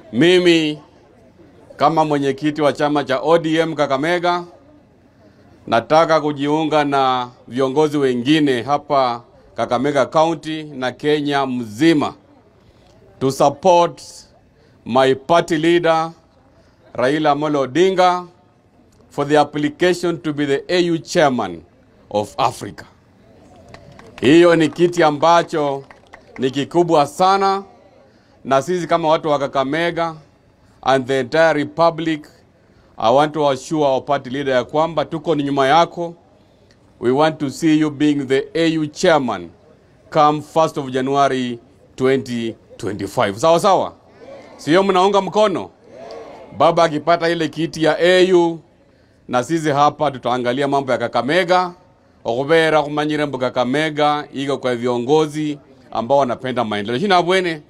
Mimi kama mwenyekiti wa chama cha ODM Kakamega nataka kujiunga na viongozi wengine hapa Kakamega County na Kenya mzima to support my party leader Raila Amolo Odinga for the application to be the AU chairman of Africa. Hiyo ni kiti ambacho ni kikubwa sana, na sisi kama watu wa Kakamega and the entire republic, I want to assure our party leader ya kwamba tuko ni nyuma yako. We want to see you being the AU chairman come 1st of January 2025. Sawa sawa, sio? Mnaunga mkono baba akipata ile kiti ya AU, na sisi hapa tutaangalia mambo ya Kakamega okubera kumanyire mbu Kakamega iko kwa viongozi ambao wanapenda maendeleo. Shina bwene